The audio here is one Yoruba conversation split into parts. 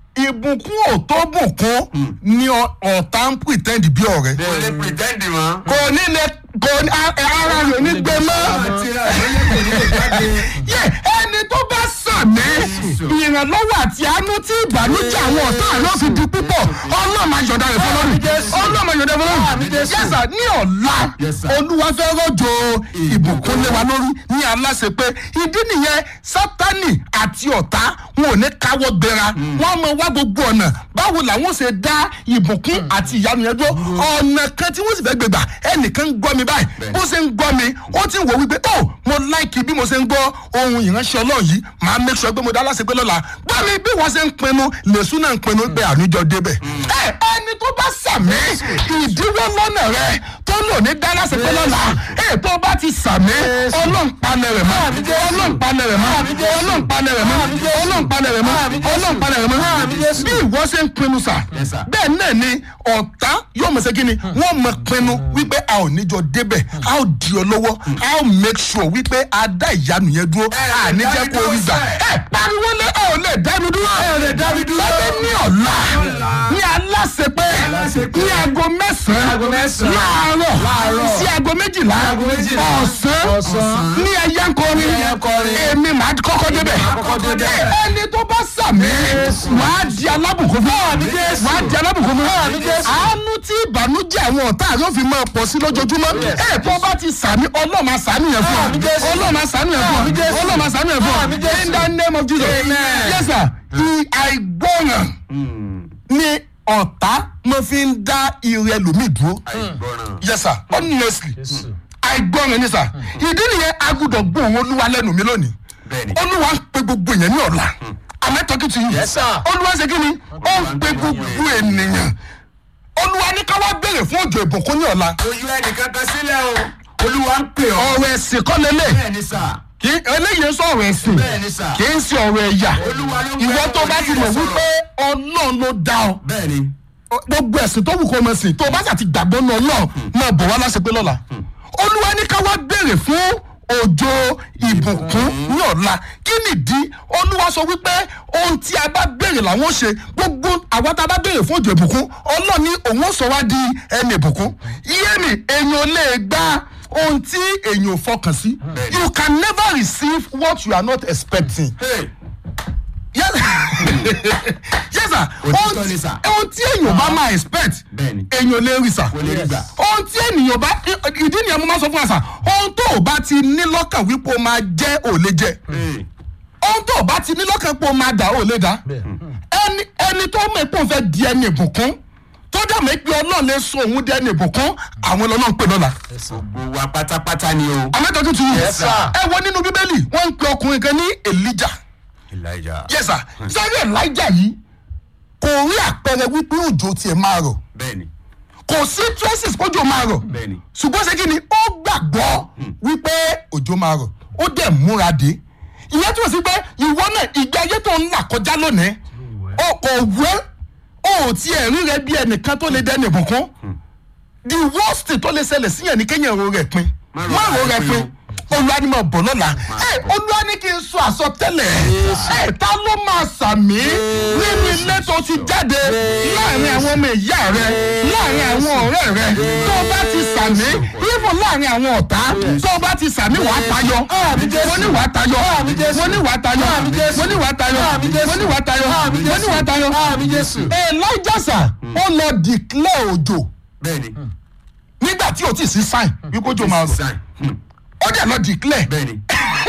ìbùkún ò tó bùkún ni ọ- ọ̀tá ń pretend bí ọ̀rẹ́ kò lè pretend mọ́. kò ní lè kò ní a- ara rẹ̀ ò ní gbé mọ́ àtìrà lóye kò ní lè jáde. yẹ ẹni tó bá sàmì ìrànlọ́wọ́ àti àánú tí ìbànújẹ́ àwọn ọ̀tá àlọ́ fi di púpọ̀ ọlọ́mọ ayọ̀dá rẹ̀ fọlọ́run ọlọ́mọ ayọ̀dá rẹ̀ fọlọ́run yẹ́sà ní ọ̀la Yes, sir. olúwa fẹ́ rọ̀jò ìbùkún lé wa lórí ní aláṣẹ pé ìdí nìyẹn sátani àti ọ̀tá wọn ò ní káwọ́ gbéra wọn mọ wá gbogbo ọ̀nà báwo làwọn ṣe dá ìbùkún àti ìyanu yẹn dúró ọ̀nà kan tí wọ́n sì fẹ́ gbégbà ẹnìkan ń gbọ́ mi báyìí bó ṣe ń gbọ́ mi ó ti wò wípé ó mo láìkì bí mo ṣe ń gbọ́ ohun ìránṣẹ́ ọlọ́run yìí màá make sure pé mo dá láṣẹ pé lọ́la gbọ́ mi bí wọ́n ṣe ń pinnu lèṣu náà ń pinnu pé àníjọ débẹ̀ ẹ ẹni tó bá sàmì ìdíwọ́ lọ́nà rẹ tó lò ní dá láṣẹ pé lọ́la ẹ tó bá ti sàmì ọlọ́run palẹ̀ rẹ̀ mọ́ ọlọ́run palẹ̀ rẹ̀ mọ́ ọlọ́run palẹ̀ rẹ̀ mọ́ ọlọ́run palẹ̀ rẹ̀ mọ́ ọlọ́run palẹ̀ rẹ̀ mọ́ bí ìwọ ṣe ń pinnu sà Yes, sir. bẹ́ẹ̀ náà ni ọ̀tá yóò mọ̀ ṣe kí ni wọ́n mọ̀ pinnu wípé a ò níjọ débẹ̀ a ò di ọ lọ́wọ́ a ò make sure wípé a dá ìyanu yẹn dúró a ní jẹ́ kó rí gbà ẹ pariwo lé ẹ ò lè dá mi dúró ẹ ò lè dá mi dúró lábẹ́ ní ọ̀la ní aláṣẹ pé ní aago mẹ́sàn-án láàárọ̀ sí aago méjìlá ọ̀sán ní ẹyẹ ń kọrin èmi màá kọ́kọ́ débẹ̀ ẹni tó bá sàmì wàá di alábùkún fún wàá di alábùkún fún àánú tí ìbànújẹ́ àwọn ọ̀tá yóò fi máa pọ̀ sí lójoojúmọ́ ẹ̀ tó bá ti sàmì ọlọ́mà sàmì yẹn fún ọ ọlọ́mà sàmì yẹn fún ọ ọlọ́mà sàmì yẹn fún ọ in the name of Jesus yes sir àìgbọràn ni ọ̀tá mo fi ń dá ire lómi dúró àìgbọràn. yes sir honestly àìgbọràn ni sir ìdí nìyẹn agbọ́dọ̀ gbọ́ òun olúwa lẹ́nu mi lónìí Bẹ́ẹ̀ni. olúwa ń pe gbogbo èèyàn ní ọ̀la amẹ́tọ́kì tì yín Yes, sir. olúwa ṣe kí ni ó ń pe gbogbo ènìyàn olúwa ní ká wá béèrè fún òjò ìbùkún ní ọ̀la ojú ẹnìkan kan sílẹ̀ o olúwa ń pè ọ́. ọ̀rọ̀ ẹ̀sìn kọ́ lélẹ̀ bẹ́ẹ̀ ni sà. kì í eléyìí ń sọ ọ̀rọ̀ ẹ̀sìn bẹ́ẹ̀ ni sà. kì í ṣe ọ̀rọ̀ ẹ̀yà Olúwa ló ń ìwọ gbé tó bá ti mọ̀ ọ̀rọ̀ yìí wípé ọlọ́run ló dá ọ bẹ́ẹ̀ ni. gbogbo ẹ̀sìn tó wù kó mọ̀ sìn tó o bá ṣàti gbàgbọ́ náà náà máa bọ̀ wá láṣẹ pé lọ́la olúwa ní ká wá béèrè fún òjò ìbùkún ní ọ̀la kí nìdí olúwa sọ wípé ohun tí a bá béèrè làwọn ó ṣe gbogbo àwa tá a bá béèrè fún òjò ìbùkún ọlọ́run ní òun ó sọ wá di ẹni ìbùkún iye mi èèyàn lè gba ohun tí èèyàn ò fọkàn sí Bẹ́ẹ̀ni. you can never receive what you are not expecting Hey, yes yes sir Òtítọ́ ohun ni tí sir. ohun tí èèyàn bá máa expect Bẹ́ẹ̀ni. èèyàn lè rí sà Kò lè rí gbà. ohun tí ènìyàn bá ìdí nìyẹn mo máa sọ fún wa sà ohun tó o bá ti ní lọ́kàn wípé o máa jẹ́ ò lè jẹ́ hey. ohun tó o bá ti ní lọ́kàn pé o máa dà ò lè dà ẹni ẹni tó mọ̀ pé òun fẹ́ di ẹni ìbùkún tó dà mọ́ pé ọlọ́run lè sọ òun di ẹni ìbùkún àwọn ọlọ́run pè lọ́la gbogbo wa pátápátá ni o. amẹ́tọ́jú ti yìí Yes, sir. ẹ wo nínú bíbélì wọ́n ń pe ọkùnrin kan ní elijah elijah. yes sir sáré elijah yìí kò rí àpẹẹrẹ wípé òjò tiẹ̀ máa rọ̀ bẹ́ẹ̀ ni. kò sí traces kójò máa rọ̀ bẹ́ẹ̀ ni. ṣùgbọ́n ṣé kí ni ó gbàgbọ́ wípé òjò máa rọ̀ ó dẹ̀ múra dé ìyẹn tí wọ́n sì pé ìwọ náà ìgbé ayé tó ń là kọjá lónìí ó kò wẹ́ ó ò tiẹ̀ rí rẹ bí ẹnìkan tó lè dẹ́nu ìbùkún the worst tó lè ṣẹlẹ̀ síyàn ní kéèyàn ro rẹ̀ pin Má má ro ro rẹ̀ rẹ̀ pin pin olúwa ni mo bọ̀ lọ́la ẹ olúwa ní kí n sọ àsọtẹ́lẹ̀ ẹ ta ló máa sàmì nínú ilé tó ti jáde láàrin àwọn ọmọ ìyá rẹ láàrin àwọn ọ̀rẹ́ rẹ tó o bá ti sàmì even láàrin àwọn ọ̀tá tó o bá ti sàmì wàá tayọ mo ní wàá tayọ mo ní wàá tayọ mo ní wàá tayọ mo ní wàá tayọ mo ní wàá tayọ elijah sà ó lọ declare òjò bẹ́ẹ̀ ni. nígbà tí o ti sí sign wípé òjò máa rọ̀ Sign. Hmm. ó dẹ̀ lọ declare bẹ́ẹ̀ ni.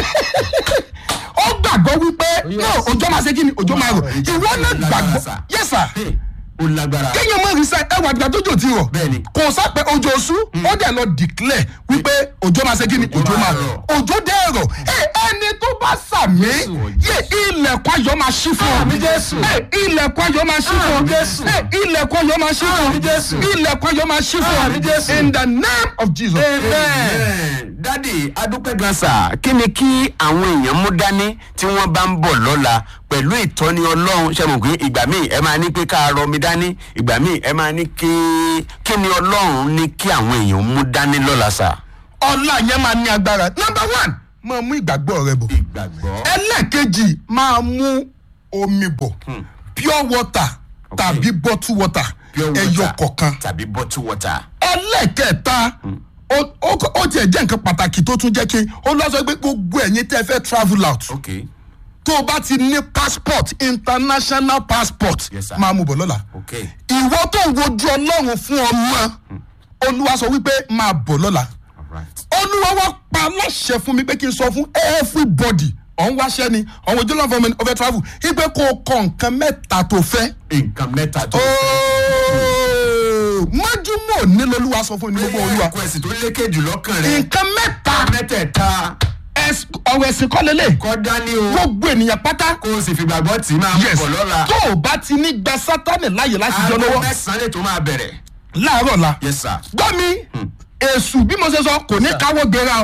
ó gbàgbọ́ wípé náà òjò máa ṣe kí ni òjò máa rọ̀ ìwọ náà gbàgbọ́ yes sir Hey, ó lágbára. kéèyàn mọ̀ rí sẹ́ ẹwà àgbà tójò ti rọ̀ Bẹ́ẹ̀ni. kò sápẹ́ òjò oṣù ó dẹ̀ lọ declare wípé òjò máa ṣe kí ni òjò máa rọ̀ òjò dẹ̀ rọ̀ ẹ ẹni tó bá sàmì yé ilẹ̀kùn ayọ̀ máa ṣí fún ọ Àmín Jésù. ẹ ilẹ̀kùn ayọ̀ máa ṣí fún ọ Àmín Jésù. ẹ ilẹ̀kùn ayọ̀ máa ṣí fún Àmín Jésù. ọ ilẹ̀kùn ayọ̀ máa ṣí fún Àmín Jésù. ọ in the name of Jesus. Amen. dádì adúpẹ́ gan sà kí ni kí àwọn èèyàn mú dání tí wọ́n bá ń bọ̀ lọ́la pẹ̀lú ìtọ́ni ọlọ́run ṣe mọ̀ pé ìgbà míì ẹ máa ní pé ká rọ mi dání ìgbà míì ẹ máa ní kí kí ni ọlọ́run ní kí àwọn èèyàn mú dání lọ́la sà. ọlá yẹn máa ní agbára number one máa mú ìgbàgbọ́ rẹ bọ̀ ìgbàgbọ́. ẹlẹ́ẹ̀kejì máa mú omi bọ̀ pure water tàbí bottle water Pure water ẹyọ kọ̀ọ̀kan tàbí bottle water. ẹlẹ́kẹ̀ẹ́ta ó- ó ó tiẹ̀ jẹ́ nǹkan pàtàkì tó tún jẹ́ kí ó lọ sọ pé gbogbo ẹ̀yin tẹ́ fẹ́ travel out ok tó o bá ti ní passport international passport Yes, sir. máa mú bọ̀ lọ́la ok ìwọ tó ń wojú ọlọ́run fún ọmọ olúwa sọ wípé máa bọ̀ lọ́la alright olúwa wá pa aláṣẹ fún mi pé kí n sọ fún everybody ọ̀hún wáṣẹ́ ni ọ̀hún ojú ọlọ́run fún mi ọ̀fẹ́ travel ipe kó o kọ nǹkan mẹ́ta tó fẹ́ nǹkan mẹ́ta tó ooo májúmọ́ nílò olúwa sọ fún mi ní gbogbo olúwa kó ẹ̀sìn tó lékè jù lọ́kàn rẹ̀ nǹkan mẹ́ta mẹ́tẹ̀ẹ̀ta ẹs- ọ̀rọ̀ ẹ̀sìn kọ́lélẹ̀ kọ́ dání o gbogbo ènìyàn pátá kó o sì fìgbàgbọ́ tì í máa yes bọ̀ lọ́la tó o bá ti ní gba sátánì láàyè láti jọ aago lọ́wọ́ mẹ́sàn-án lè tó máa bẹ̀rẹ̀ láàárọ̀ la yes sir gbọ́ mi èṣù bí mo ṣe sọ kò ní káwọ́ gbéra o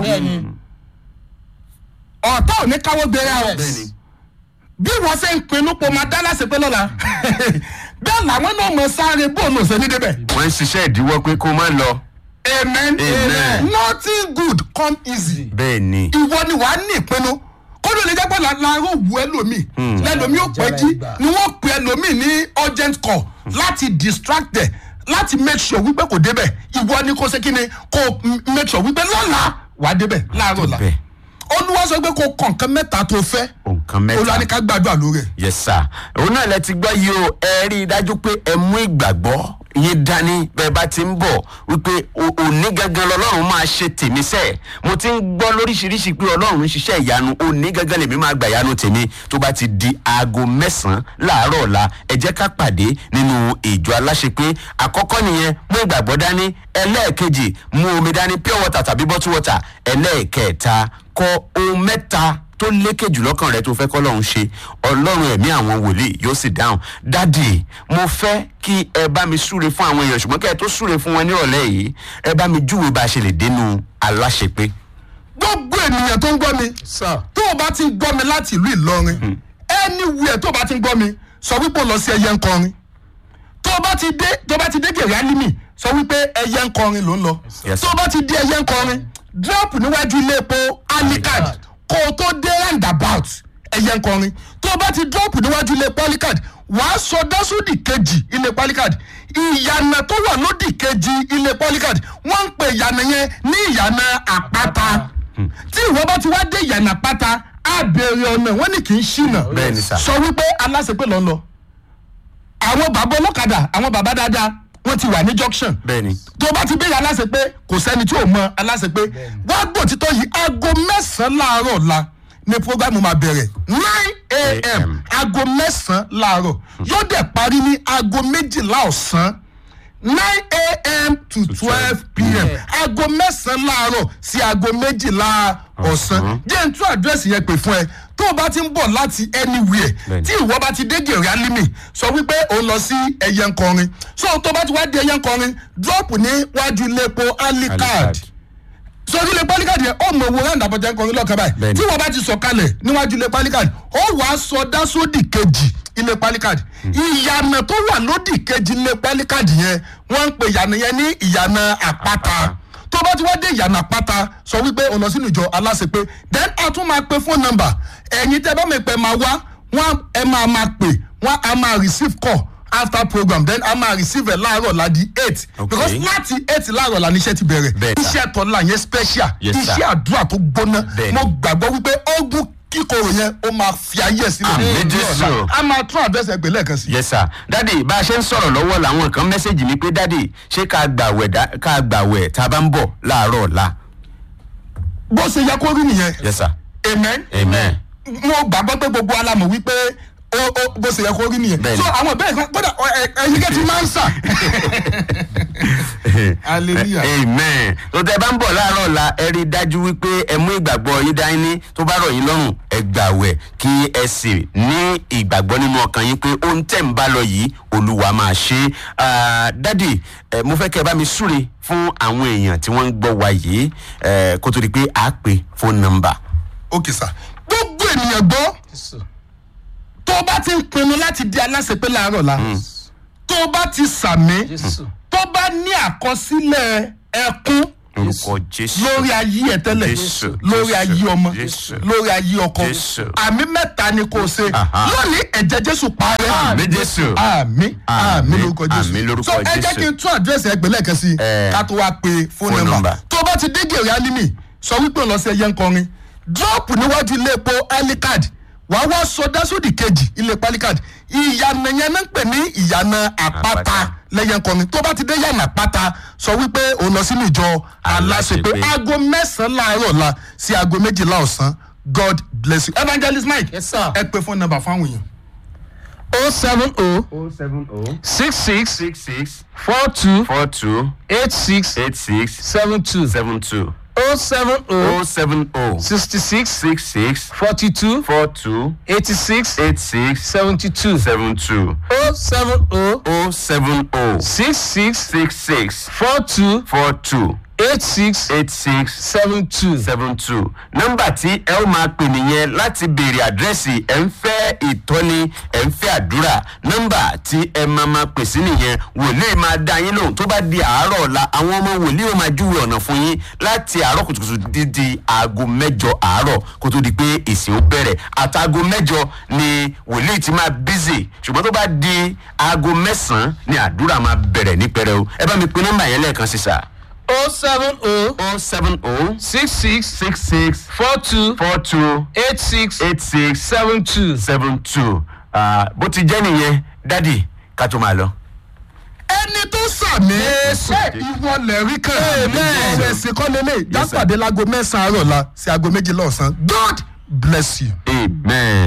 ọ̀tá ò ní káwọ́ gbéra o bẹ́ẹ̀ni bí wọ́n ṣe ń pinnu pé o máa dá láṣẹ pé lọ́la bẹ́ẹ̀ làwọn náà mọ̀ sáré bóòlù ṣe ní débẹ̀. wọ́n ń ṣiṣẹ́ ìdíwọ́ pé kó má lọ amen Amen. nothing good come easy bẹ́ẹ̀ni ìwọ ni wàá ní ìpinnu kó ló lè jẹ́ pé láàárọ̀ wù ẹlòmíì lẹ́lòmíì ò pẹ́ jí ni wọ́n pe ẹlòmíì ní urgent call láti distract ẹ̀ láti make sure wípé kò débẹ̀ ìwọ ni kò ṣe kí ni kò m- make sure wípé lọ́la wàá débẹ̀ láàárọ̀ la débẹ̀. olúwa sọ pé kò kàn kán mẹ́ta tó fẹ́ nǹkan mẹ́ta olúwa ní ká gbàdúrà lórí ẹ̀. yes sir òun náà lẹ ti gbọ́ yìí o ẹ rí i dájú pé ẹ mú ìgbàgbọ́ yín dání bẹ́ẹ̀ bá ti ń bọ̀ wípé o- òní gangan lọ́lọ́run máa ṣe tèmi sẹ́ẹ̀ mo ti ń gbọ́ lóríṣiríṣi pé ọlọ́run ń ṣiṣẹ́ ìyanu òní gangan lèmi máa gbà ìyanu tèmi tó bá ti di aago mẹ́sàn-án láàárọ̀ ọ̀la ẹ jẹ́ ká pàdé nínú ìjọ aláṣepé àkọ́kọ́ nìyẹn mú ìgbàgbọ́ dání ẹlẹ́ẹ̀kejì mú omi dání pure water tàbí bottle water ẹlẹ́ẹ̀kẹta kọ ohun mẹ́ta tó lékè jù lọ́kàn rẹ tó fẹ́ kọ́ lọ́hún ṣe ọlọ́run ẹ̀mí àwọn wòlíì yóò sì dáhùn dádì mo fẹ́ kí ẹ bá mi súre fún àwọn èèyàn ṣùgbọ́n kẹ́ ẹ tó súre fún wọn nírọ̀lẹ́ yìí ẹ bá mi júwe bá a ṣe lè dénú aláṣepé. gbogbo ènìyàn tó ń gbọ́ mi sir. tó o bá ti ń gbọ́ mi láti ìlú ìlọrin anywhere tó o bá ti ń gbọ́ mi sọ wípé o lọ sí ẹyẹ ń kọrin tó o bá ti dé tó o bá ti dé gèrè alimi sọ wípé ẹyẹ ń kọrin ló ń lọ Yes, tó o bá ti dé ẹyẹ ń kọrin drop níwájú ilé epo alicard kó o tó dé roundabout ẹyẹ ń kọrin tó o bá ti drop níwájú ilé epo alicard wàá sọ dásódì kejì ilé epo alicard ìyànà tó wà lódì kejì ilé epo alicard wọ́n ń pè ìyànà yẹn ní ìyànà àpáta tí ìwọ bá ti wá dé ìyànà àpáta á béèrè ọ̀nà wọ́n ní kì í ṣìnà Bẹ́ẹ̀ni sà. sọ wípé aláṣepé lọ ń lọ àwọn bàbá ọlọ́kadà àwọn bàbá dáadáa wọ́n ti wà ní junction bẹ́ẹ̀ni tó bá ti béèrè aláṣepé kò sẹ́ni tí ò mọ aláṣepé wá gbọ́ títọ́ yìí aago mẹ́sàn-án láàárọ̀ la ni programu máa bẹ̀rẹ̀ nine a.m. AM. aago mẹ́sàn-án láàárọ̀ yóò dẹ̀ parí ní aago méjìlá ọ̀sán nine a.m. to twelve p.m. aago mẹ́sàn-án láàárọ̀ sí aago méjìlá ọ̀sán jẹ́ n tún àdírẹ́sì yẹn pè fún ẹ tó o bá ti ń bọ̀ láti anywhere Bẹ́ẹ̀ni. tí ìwọ bá ti dé gèrè alimi sọ wípé o lọ sí ẹyẹ nkọrin so tó bá ti wá di ẹyẹ nkọrin drop ní wájú iléepo alicard Alicard. sórí ilé pálíkàdì yẹn ó mọ owó round àbọ̀jẹ́ nkọrin lọ́ọ̀kan báyìí Bẹ́ẹ̀ni. tí wọ́n bá ti sọ kalẹ̀ níwájú ilé pálíkàdì ó wàá sọ dásódì kejì ilé pálíkàdì ìyànà tó wà lódì kejì ilé pálíkàdì yẹn wọ́n ń pè ìyànà yẹn ní ìyànà àpáta tó bá ti wá dé ìyànà àpáta sọ wípé o lọ sínú ìjọ aláṣepé then a tún máa pe phone number ẹ̀yin tẹ́ bá mi pẹ́ máa wá wọ́n ẹ máa máa pè wọ́n á máa receive call after program then a máa receive ẹ̀ láàárọ̀ la di eight Okay. because láti eight láàárọ̀ la ní iṣẹ́ ti bẹ̀rẹ̀ Bẹ́ẹ̀ sà. iṣẹ́ tọ́lá yẹn special Yes, sir. iṣẹ́ àdúrà tó gbóná Bẹ́ẹ̀ni. mo gbàgbọ́ wípé ogun kíkorò yẹn ó máa fi ayé ẹ̀ sílẹ̀ Àmín, ní Jésù. ọ̀la. a máa tún àdírẹ́sì ẹgbẹ́ lẹ́ẹ̀kan sí. yes sir dádì bá a ṣe ń sọ̀rọ̀ lọ́wọ́ làwọn kan mẹ́sẹ̀gì mi pé dádì ṣé ká gbàwẹ̀ dá- ká gbàwẹ̀ tá a bá ń bọ̀ láàárọ̀ ọ̀la bó ṣe yẹ kó rí nìyẹn yes sir amen amen mo gbàgbọ́ pé gbogbo alamọ̀ wípé ó ó bó ṣe yẹ kó rí nìyẹn Bẹ́ẹ̀ni. so àwọn ìbéèrè kan kódà ẹ- ẹ- ẹyin kẹ́ ti máa ń sà. hallelujah. amen tó tẹ bá ń bọ̀ láàárọ̀ ọ̀la ẹ rí i dájú wípé ẹ mú ìgbàgbọ́ yín dání tó bá rọ̀ yín lọ́rùn ẹ gbàwẹ̀ kí ẹ sì ní ìgbàgbọ́ nínú ọkàn yín pé ohun tẹ̀ ń bá lọ yìí olúwa máa ṣe é Ah, dádì ẹ, mo fẹ́ kẹ́ ẹ bá mi súre fún àwọn èèyàn tí wọ́n ń gbọ́ wa yìí ẹ, kó tó di pé a pè fóònù nọ́mbà. ok sà gbogbo ènìyàn gbọ́ tó o bá ti ń pinnu láti di aláṣepé láàárọ̀ la tó o bá ti sàmí Jésù. tó bá ní àkọsílẹ̀ ẹkún orúkọ jésù lórí ayé ẹ tẹ́lẹ̀ Jésù, lórí Jésù, ayé ọmọ Jésù. lórí ayé ọkọ Jésù. àmì mẹ́ta ni kò ṣe Aha. lónìí ẹ̀jẹ̀ jésù parẹ́ àmì jésù àmì àmì Àmín, lórúkọ jésù àmín lórúkọ so ẹ jẹ́ Jésù. kí n tún àdírẹ́sì ẹgbẹ́ lẹ́ẹ̀kan sí Eh, ká tó wá pe fóònù phone nọ́mbà number. tó bá ti dé gèrè alimi sọ wípé òun lọ sí ẹyẹ nkọrin drop níwájú ilé epo alicard wàá wá sọdá sódì kejì ilé epo alicard ìyànà yẹn náà ń pè ní ìyànà àpáta Àpáta. lẹ́yẹ nkọrin tó bá ti dé yànà àpáta sọ wípé òun lọ sínú ìjọ aláṣepé Aláṣepé. aago mẹ́sàn-án láàárọ̀ la sí aago méjìlá ọ̀sán god bless you evangelist mike Yes, sir. ẹ pe fóònù nọ́mbà fáwọn èèyàn. o seven o oh seven oh six six six six four two four two eight six eight six seven two seven two o seven o oh seven oh sixty six six six forty two four two eighty six eight six seventy two seven two o seven o oh seven oh six six six six four two four two eight six eight six seven two. seven two nọ́mbà tí ẹ ó máa pè nìyẹn láti béèrè àdírẹ́sì ẹ̀ ń fẹ́ ìtọ́ni ẹ̀ ń fẹ́ àdúrà nọ́mbà tí ẹ máa máa pè sí nìyẹn wòlíì máa dá yín lóhùn tó bá di àárọ̀ ọ̀la àwọn ọmọ wòlíì ó máa júwe ọ̀nà fún yín láti àárọ̀ kùtùkùtù dídí aago mẹ́jọ àárọ̀ kó tó di pé ìsìn ó bẹ̀rẹ̀ àtàgò mẹ́jọ ni wòlíì ti máa bízì ṣùgbọ́n tó bá di aago mẹ́sàn-án ni àdúrà máa bẹ̀rẹ̀ ní pẹrẹu ẹ bá mi pe nọ́mbà yẹn lẹ́ẹ̀kan sí sà o seven o oh seven oh six six six six four two four two eight six eight six seven two. seven two bó ti jẹ́ nìyẹn dádì ká tó máa lọ. ẹni tó sàmì ẹ ìwọ lẹ́rí kan Amen. ṣẹ̀ṣẹ̀ kọ́ lélẹ̀ sir. jápàdé láago mẹ́sàn-án àárọ̀ la sí aago méjìlá ọ̀sán god bless you. amen.